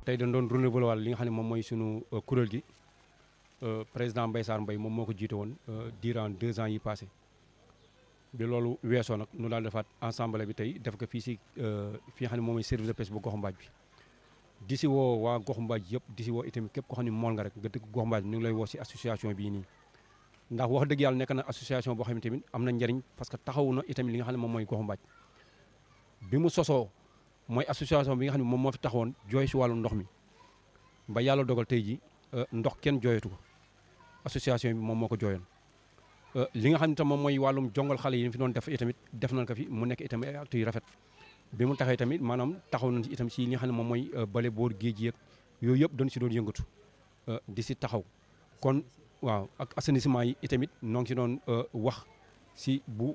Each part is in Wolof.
tey dañ doon renouveler wàll li nga xam ne moom mooy sunu kuréel gi président Mbaye Sarr Mbaye moom moo ko jiite woon durant deux ans yi passé bi loolu weesoo nag nu daal defaat ensemble bi tey def ko fii si fi nga xam ne moom mooy service de pêche bu goxu mbaaj bi di si woo waa goxu mbaaj yëpp di si woo itamit képp ko xam ne mool nga rek nga dëkk goxu mbaaj bi ñu ngi lay woo si association bii nii ndax wax dëgg yàlla nekk na association boo xam ne tamit am na njariñ parce que taxawu na itamit li nga xam ne moom mooy goxu mbaaj bi mu sosoo mooy association bi nga xam ne moom moo fi taxawoon jooy si wàllu ndox mi ba yàlla dogal tey ji ndox kenn jooyatu ko association bi moom moo ko jooyoon li nga xam ne tam moom mooy wàllum jongal xale yi fi doon def itamit def nañ ko fi mu nekk itamit ay actes yu rafet bi mu taxee tamit maanaam taxaw nañ si itam si li nga xam ne moom mooy bale boor géej yeeg yooyu yëpp dañ si doon yëngatu di si taxaw kon waaw ak assainissement yi itamit noo ngi si doon wax si bu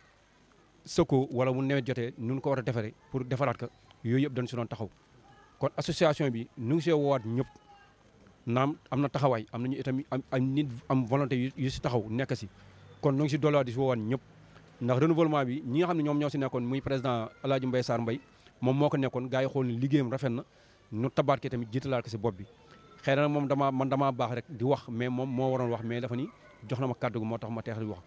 sëkkoo wala mu nawet jotee nun ko war a defaree pour defaraat ko yooyu yëpp dañ si doon taxaw kon association bi nu ngi see woowaat ñëpp naam am na taxawaay am nañu itamit am am nit am volonté yu si taxaw nekk si kon nu ngi si dolliwaat di si woowaat ñëpp ndax renouvellement bi ñi nga xam ne ñoom ñoo si nekkoon muy président El Hadj Mbaye Sarr Mbaye moom moo ko nekkoon gars yi xool ne liggéeyam rafet na nu tabaat ke tamit jiitalaat ko si bopp bi xëy na moom damaa man damaa baax rek di wax mais moom moo waroon wax mais dafa ni jox na ma kàddu gi moo tax ma teex di wax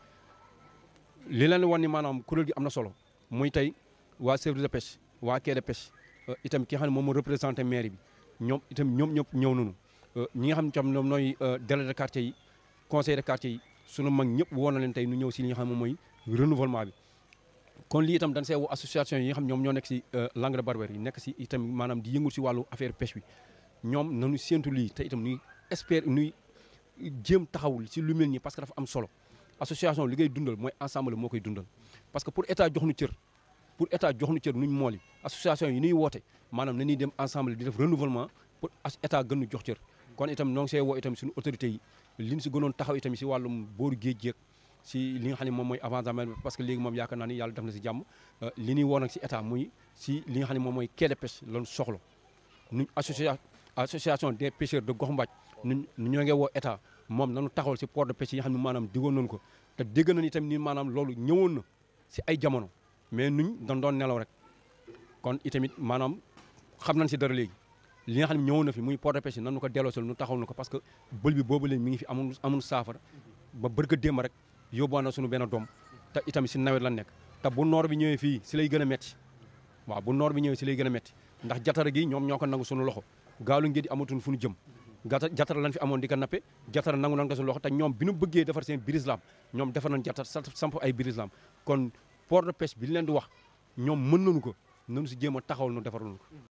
li leen wan ni maanaam kuréel gi am na solo muy tey waa service de pêche waa quai de pêche itam ki nga xam ne moom moo représenté maire bi ñoom itam ñoom ñëpp ñëw nañu ñi nga xam ne tam ñoom nooy délégué de quartier yi conseil de quartier yi sunu mag ñëpp woo na leen tey nu ñëw si li nga xam ne moom mooy renouvellement bi kon lii itam dañ see woo association yi nga xam ñoom ñoo nekk si langue de barbarie yi nekk si itam maanaam di yëngul si wàllu affaire pêche bi ñoom nañu séentu lii te itam nuy espère nuy jéem taxawul si lu mel nii parce que dafa am solo association li ngay dundal mooy ensemble moo koy dundal parce que pour état jox nu cër pour état jox nu cër nuñ mool yi association yi nuy woote maanaam na ñuy dem ensemble di def renouvellement pour état gën nu jox cër kon itam noo ngi see woo itam suñu autorités yi li ñu si gënoon taxaw itam si wàllum booru géej géej si li nga xam ne moom mooy avancement parce que léegi moom yaakaar naa ni yàlla def na si jàmm li ñuy woo nag si état muy si li nga xam ne moom mooy quai de pêche lañu soxla nuñ association association des pêcheurs de Gox Mbaaj nu ñoo ngi woo état moom nanu taxawal si port de pêche yi nga xam ne maanaam diggoon nañu ko te dégg nañu itam ni maanaam loolu ñëwoon na si ay jamono mais nuñ dañ doon nelaw rek kon itamit maanaam xam nañ si dara léegi li nga xam ne ñëwoon na fi muy port de pêche yi nanu ko delloosil nu taxawal na ko parce que bël bi boobu léegi mi ngi fi amul amul saafara ba bërga démb rek yóbbuwaan na suñu benn doom te itamit si nawet la nekk te bu noor bi ñëwee fii si lay gën a metti waaw bu noor bi ñëwee si lay gën a metti ndax jatara gi ñoom ñoo ko nangu suñu loxo gaalu ngeen di amatuñ fu ñu jëm gata jatara lañ fi amoon di ko nappe jatara nangu nan ko suñu loxo te ñoom bi ñu bëggee defar seen birislam ñoom defar nañ jatara samp ay birislam kon port de pêche bi leen di wax ñoom mën nañu ko nanu si jéem a taxawal nu defaral ko